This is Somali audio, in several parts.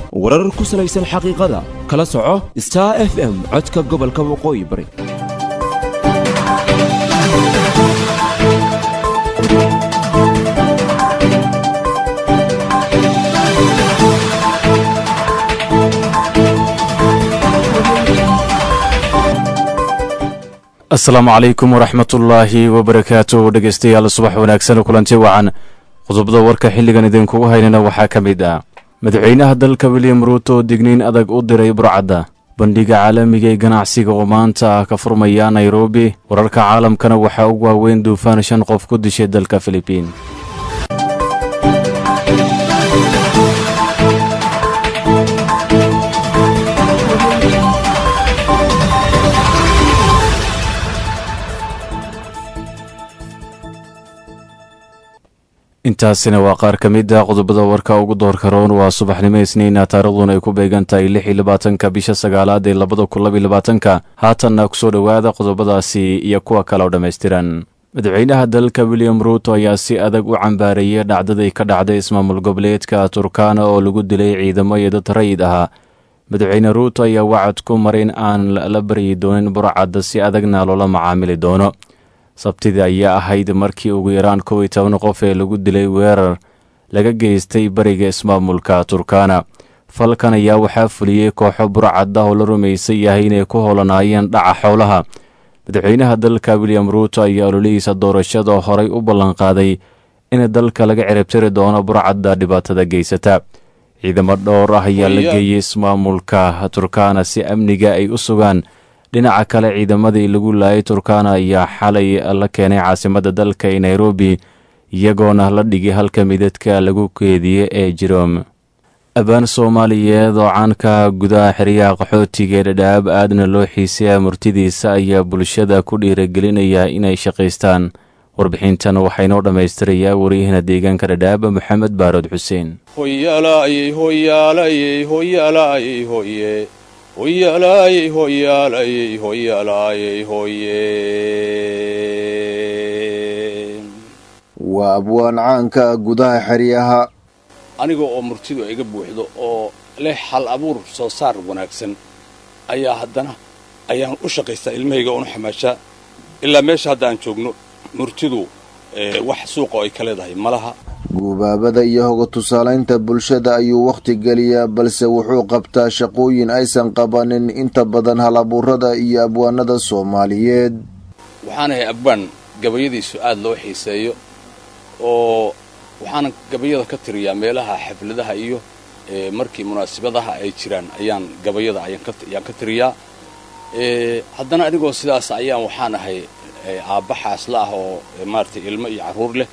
warar ku salaysan xaqiiqada kala soco star f m codka gobolka waqooyi bari asalaamu calaykum waraxmatullaahi wabarakaatu dhegeystayaal subax wanaagsan kulanti wacan qodobada warka xilligan idinkugu haynana waxaa ka mid ah madaxweynaha dalka william ruuto digniin adag u diray burcadda bandhiga caalamiga ee ganacsiga oo maanta ah ka furmaya nairobi wararka caalamkana waxaa ugu waaweyn duufaan shan qof ku dishay dalka filibiin intaasina waa qaar ka mid a qodobada warka ugu doorka roon waa subaxnimo isniina taariikhduna ay ku beegan tahay lix iyo labaatanka bisha sagaalaad ee labada kun laba iyo labaatanka haatanna kusoo dhowaada qodobadaasi iyo kuwa kale oo dhammaystiran madaxweynaha dalka william ruuto ayaa si adag u cambaareeyey dhacdadii ka dhacday ismaamul goboleedka turkana oo lagu dilay ciidamo iyo dad rayid ahaa madaxweyne ruuto ayaa wacad ku maray in aan la baryi doonin burcadda si adagna loola macaamili doono sabtidii ayaa ahayd markii ugu yaraan kow iyo toban qof ee lagu dilay weerar laga geystay bariga ismaamulka turkana falkan ayaa waxaa fuliyey kooxo burcad ah oo la rumaysan yahay inay ku holanaayeen dhaca xoolaha madaxweynaha dalka william ruuto ayaa ololihiisa doorashada horay u ballanqaaday in dalka laga ciribtiri doono burcadda dhibaatada geysata ciidamo dhowr ah ayaa la geeyey ismaamulka turkana si amniga ay u sugaan dhinaca kale ciidamadii lagu laayay turkana ayaa xalay la keenay caasimadda dalka ee nairobi iyagoona la dhigay halka midadka lagu keediye ee jiroom abaan soomaaliyeed oo caanka gudaha xeryaha qaxootiga ee dhadhaab aadna loo xiisaya murtidiisa ayaa bulshada ku dhiiragelinaya inay shaqaystaan warbixintan waxaynoo dhammaystirayaa wariyahana deegaanka dhadhaab maxamed baarod xuseen hoyaalayey hoyaalayey hoyaalayey hoye waa abwaan caanka gudaha xeryaha aniga oo murtidu iga buuxdo oo leh hal abuur soo saar wanaagsan ayaa haddana ayaan u shaqaystaa ilmahayga oonu xamaashaa ilaa meesha hadda aan joogno murtidu wax suuqa ay ka leedahay malaha guubaabada iyo hoga tusaalaynta bulshada ayuu wakhti geliyaa balse wuxuu qabtaa shaqooyin aysan qabanin inta badan halabuurada iyo abwaanada soomaaliyeed waxaanahay abwaan gabayadiisu aad loo xiiseeyo oo waxaana gabayada ka tiriyaa meelaha xafladaha iyo markii munaasabadaha ay jiraan ayaan gabayada ayaan ka tiriyaa haddana anigoo sidaas ayaan waxaan ahay aabba xaasla ah oo maaragtay ilmo iyo carruur leh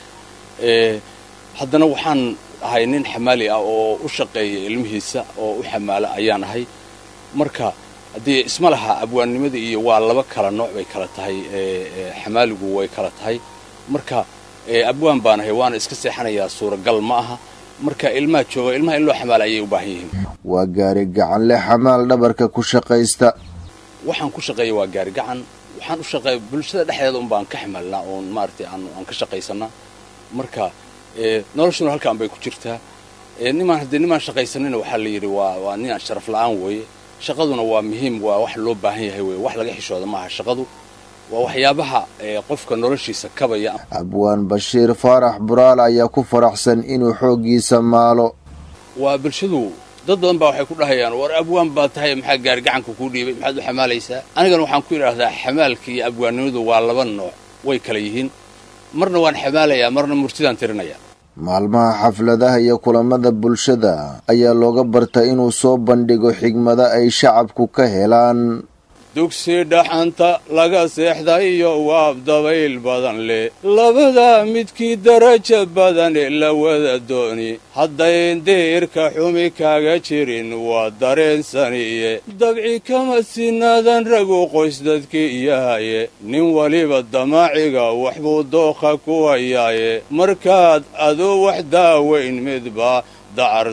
haddana waxaan ahay nin xamaali ah oo u shaqeeya ilmihiisa oo u xamaala ayaan ahay marka haddii isma laha abwaannimadii iyo waa laba kala nooc bay kala tahay xamaaligu way kala tahay marka abwaan baan ahay waana iska seexanayaa suuragal ma aha marka ilmaha jooga ilmaha in loo xamaala ayay u baahan yihiin waa gaari gacanle xamaal dhabarka ku shaqaysta waxaan ku shaqeeya waa gaari gacan waxaan u shaqeeya bulshada dhexdeeda un baan ka xamaalnaa oon maaragtay aan ka shaqaysanaa marka noloshuna halkaan bay ku jirtaa nimaan haddii nimaan shaqaysanina waxaa la yidhi waa waa ninaan sharaf la'aan weeye shaqaduna waa muhiim waa wax loo baahan yahay weye wax laga xishooda maaha shaqadu waa waxyaabaha qofka noloshiisa kabaya abwaan bashiir faarax buraal ayaa ku faraxsan inuu xooggiisa maalo waa bulshadu dad badan baa waxay ku dhahayaan war abwaan baa tahay maxaa gaari gacanka kuu dhiibay maxaad u xamaalaysaa anigana waxaan ku idhaahdaa xamaalka iyo abwaannimadu waa laba nooc way kala yihiin marna waan xamaalayaa marna murtidaan tirinayaa maalmaha xafladaha iyo kulamada bulshada ayaa looga barta inuu soo bandhigo xigmado ay shacabku ka helaan dugsi dhaxanta laga seexday iyo waab dabayl badan leh labada midkii daraja badane la wada dooni haddayn diirka xumi kaga jirin waa dareensaniye dabci kama sinaadan ragu qoys dadkii yahaye nin weliba damaaciga waxbuu dookha ku hayaaye markaad aduu wax daaweyn midba dacar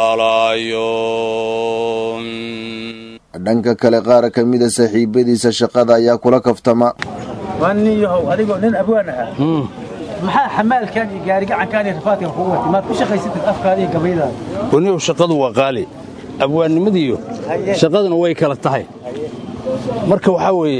tallaalaayo dhanka kale qaar ka mida saaxiibadiisa shaqada ayaa kula kaftama waa nin yahow adigoo nin abwaan ahaa maxaa xamaalkan iyo gaarigacankan iyo rafaadkan kugu watay maad ku shaqaysatid afkaada iyo gabaydaada waniyow shaqadu waa qaali abwaannimadiiyo shaqaduna way kala tahay marka waxaa weeye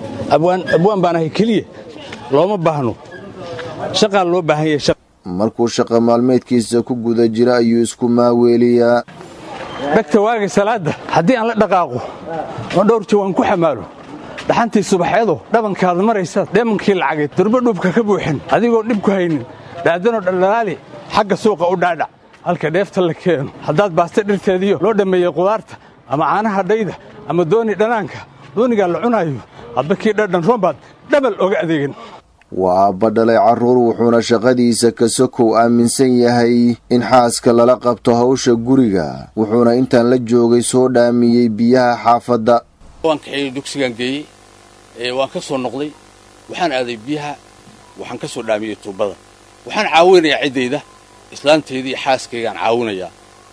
abwaan baan ahay keliya looma baahno shaqaa loo baahan yahay markuu shaqa maalmeedkiisa ku guda jira ayuu isku maaweeliyaa dhegta waaga salaadda haddii aan la dhaqaaqo oo dhowr jawaan ku xamaalo dhaxantii subaxeedo dhabankaada maraysaad dheemankii lacageed durbo dhuubka ka buuxin adigoo dhib ku haynin dhaadanoo dhaldhalaali xagga suuqa u dhaadhac halka dheefta la keeno haddaad baasta dhirteediyo loo dhammeeyey qudaarta ama caanaha dhayda ama dooni dhanaanka doonigaa la cunaayo hadba kii dhadhan roombaad dhabal oga adeegan waa aabba dhalay carruur wuxuuna shaqadiisa ka sokow aaminsan yahay in xaaska lala qabto hawsha guriga wuxuuna intaan la joogay soo dhaamiyey biyaha xaafadda waan kaxeeyey dugsigaan geeyey waan ka soo noqday waxaan aaday biyaha waxaan ka soo dhaamiyey tuubbada waxaan caawinayaa ciddayda islaanteydii xaaskaygaan caawinayaa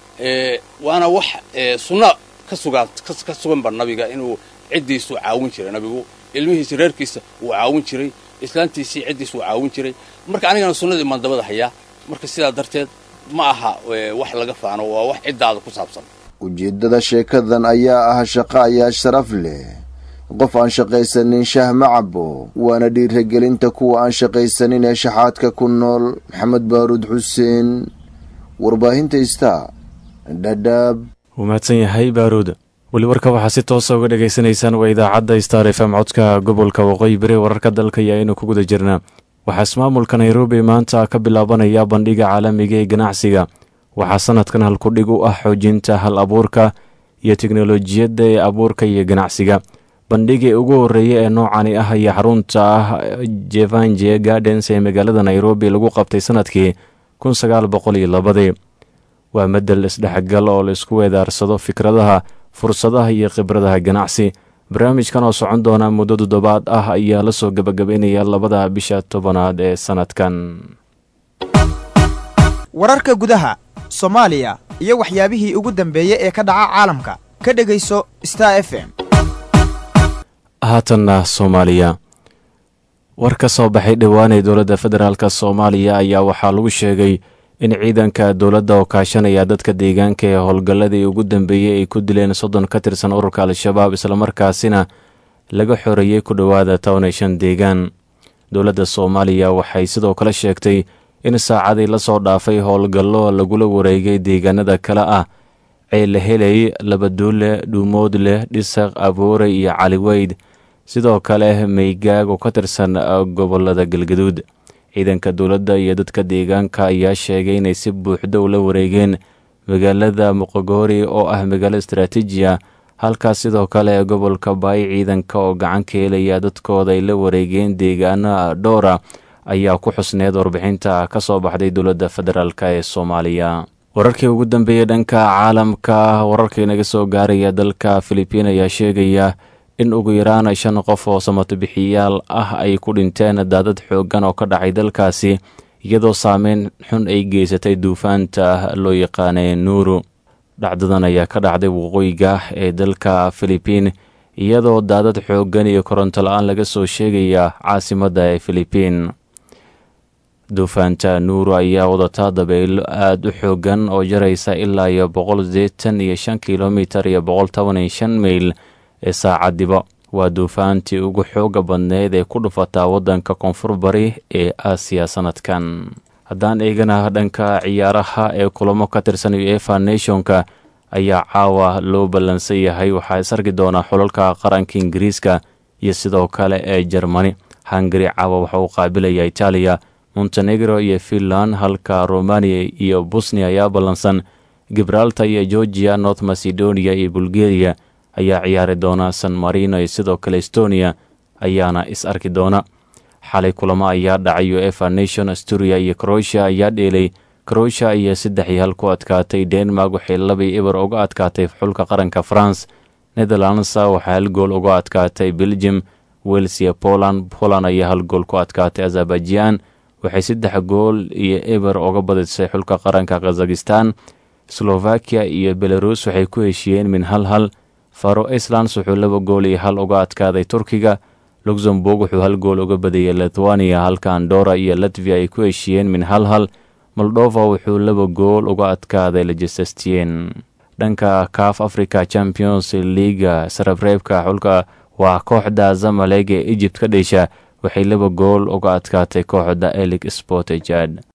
waana wax sunna ka suganba nabiga inuu ciddiisu caawin jiray nabigu ilmihiisa reerkiisa wuu caawin jiray islaantiisii ciddiis wuu caawin jiray marka anigana sunnadii maan dabada hayaa marka sidaa darteed ma aha wax laga faano waa wax ciddaada ku saabsan ujeeddada sheekadan ayaa ah shaqo ayaa sharaf leh qof aan shaqaysanin shaah ma cabo waana dhiiragelinta kuwa aan shaqaysanin ee shaxaadka ku nool maxamed baaruud xuseen warbaahinta ista dhadhaab wuu mahadsan yahay baaruud weli warka waxaa si toosa uga dhegaysanaysaan waa idaacadda star f m codka gobolka waqooyi bari wararka dalka iyo aynu ku guda jirnaa waxaa ismaamulka nairobi maanta ka bilaabanaya bandhiga caalamiga ee ganacsiga waxaa sanadkan halkudhig u ah xoojinta hal abuurka iyo teknolojiyadda ee abuurka iyo ganacsiga bandhigii ugu horreeya ee noocani ah ayaa xarunta ah jevanje gardens ee magaalada nairobi lagu qabtay sanadkii kun sagaal boqol iyo labadii waa madel isdhexgal oo la isku weedaarsado fikradaha fursadaha iyo khibradaha ganacsi barnaamijkan oo socon doona muddo toddobaad ah ayaa la soo gebagabaynaya labada bisha tobanaad ee sanadkan wararka gudaha soomaaliya iyo waxyaabihii ugu dambeeyey ee ka dhaca caalamka ka dhegayso star f m haatanna soomaaliya war ka soo baxay dhowaanee dowladda federaalk soomaaliya ayaa waxaa lagu sheegay in ciidanka dowladda oo kaashanaya dadka deegaanka ee howlgalladii ugu dambeeyey ay ku dileen soddon ka tirsan ururka al-shabaab islamarkaasina laga xoreeyey ku dhowaada toban iyo shan deegaan dowladda soomaaliya waxay sidoo kale sheegtay in saacadii lasoo dhaafay howlgallo lagula wareegay deegaanada kale ah ceele heley labaduule dhuumoodleh dhisaq aboore iyo caliweyd sidoo kale maygaag oo ka tirsan gobolada galgaduud ciidanka dowladda iyo dadka deegaanka ayaa sheegay inay si buuxda ula wareegeen magaalada muqogoori oo ah magaalo istaraatiijiya halkaas sidoo kale gobolka baay ciidanka oo gacan ka helaya dadkooda ay la wareegeen deegaano dhowra ayaa ku xusneed warbixinta ka soo baxday dowladda federaalk ee soomaaliya wararkii ugu dambeeyey dhanka caalamka wararka inaga soo gaaraya dalka filibiin ayaa sheegaya in ugu yaraan shan qof oo samatabixiyaal ah ay ku dhinteen daadad xooggan oo ka dhacay dalkaasi iyadoo saameyn xun ay geysatay duufaanta loo yaqaanay nuuru dhacdadan ayaa ka dhacday waqooyiga ee dalka filibiin iyadoo daadad xooggan iyo koronto la-aan laga soo sheegaya caasimadda ee filibiin duufaanta nuuru ayaa wadataa dabaylo aada u xooggan oo jaraysa ilaa iyo boqol sideetan iyo shan kilomitar iyo boqol toban iyo shan mayl ee saacadiba waa duufaantii ugu xooga badneyd ee ku dhufataa waddanka koonfur bari ee aasiya sanadkan haddaan eegana dhanka ciyaaraha ee kulamo ka tirsan uefa nationka ayaa caawa loo ballansan yahay waxaa is arki doonaa xulalka qaranka ingiriiska iyo sidoo kale ee jermani hungari caawa waxa uu qaabilaya itaaliya montenegro iyo finland halka romania iyo bosnia ayaa ballansan gibraltar iyo georgia north macedonia iyo bulgaria ayaa ciyaari doona san marino iyo sidoo kale estonia ayaana is arki doona xalay kulamo ayaa dhacay uefa nation asturia iyo croatia ayaa dheelay croatia iyo saddex iyo hal ku adkaatay denmark waxay labai eber uga adkaatay xulka qaranka france netherlands waxaa hal gool uga adkaatay belgium wels iyo poland poland ayaa hal gool ku adkaatay azerbaijan waxay saddex gool iyo eber uga badisay xulka qaranka kazakhistan slovakia iyo belarus waxay ku heshiiyeen min hal hal faro islands wuxuu laba gool iyo hal uga adkaaday turkiga luxemburg wuxuu hal gool uga badiyey lithuania halka andora iyo latvia ay ku heshiiyeen min hal hal moldova wuxuu laba gool uga adkaaday lejestestien dhanka caf africa champions leaga sarareebka xulka waa kooxda zamalek ee egypt ka dheesha waxay laba gool uga adkaatay kooxda elig sport jad